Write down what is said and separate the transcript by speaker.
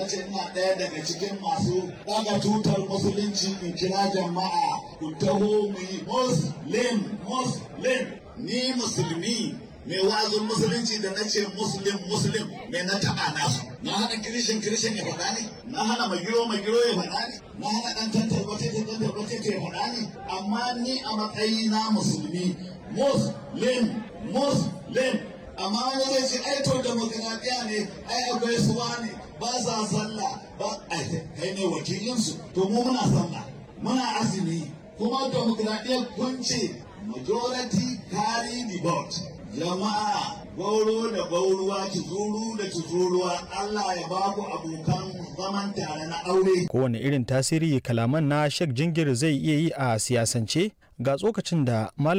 Speaker 1: na ce ina ɗaya daga cikin masu ɗaga tutar musulunci in kira jama'a ku taho mu yi muslim muslim ni musulmi mai wazin musulunci da na ce muslim muslim mai na taɓa nasu na hana kirishin kirishin ya faɗa ne na hana magiro magiro ya faɗa ne na hana ɗan tantar wata ta tantar wata ta ya faɗa ne amma ni a matsayi na musulmi muslim muslim amma wani zai ce ai to demokradiya ne ai akwai suwa ne ba sa sallah ba kai ne wakilinsu to mu muna sallah muna azumi kuma demokradiyyar kun ce majority carry the vote jama'a gauro da gauruwa kizuru da kizuruwa Allah ya ba ku abokan zaman tare na aure
Speaker 2: kowane irin tasiri kalaman na Sheikh Jingir zai iya yi a siyasance ga tsokacin da Malam